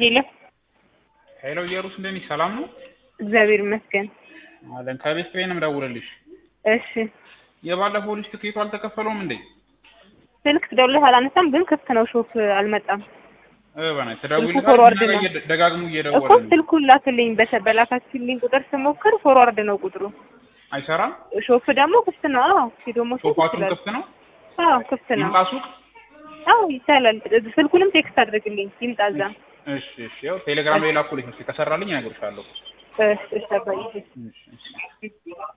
ሄሎ ሄሎ ኢየሩስ እንደት ነሽ? ሰላም ነው እግዚአብሔር ይመስገን። አለን። ከቤት ኪራይ ነው የምደውልልሽ። እሺ የባለፈው ልጅ ትኬቱ አልተከፈለውም እንዴ? ስልክ ትደውልልህ አላነሳም፣ ግን ክፍት ነው ሾፕ አልመጣም እ በእናትህ ስልኩ ትደውይልታለሽ ፎርዋርድ እና ነው። እየደ- ደጋግሞ እኮ እየደወለ ነው። ስልኩን ላክልኝ። በተ- በላካችልኝ ቁጥር ስሞክር ፎርዋርድ ነው ቁጥሩ። አይሰራም። ሾፕ ደግሞ ክፍት ነው። አዎ ሄዶ መውሰድ ሶፋቱን ይችላል። ክፍት ነው። አዎ ክፍት ነው። ይምጣ ሱቅ። አዎ ይቻላል። ስልኩንም ቴክስት አድርግልኝ ይምጣ እዛ። እሺ እሺ። ያው ቴሌግራም ላይ ላኩልኝ። እስኪ ከሰራልኝ እነግርሻለሁ። እሺ እሺ አባዬ። እሺ እሺ።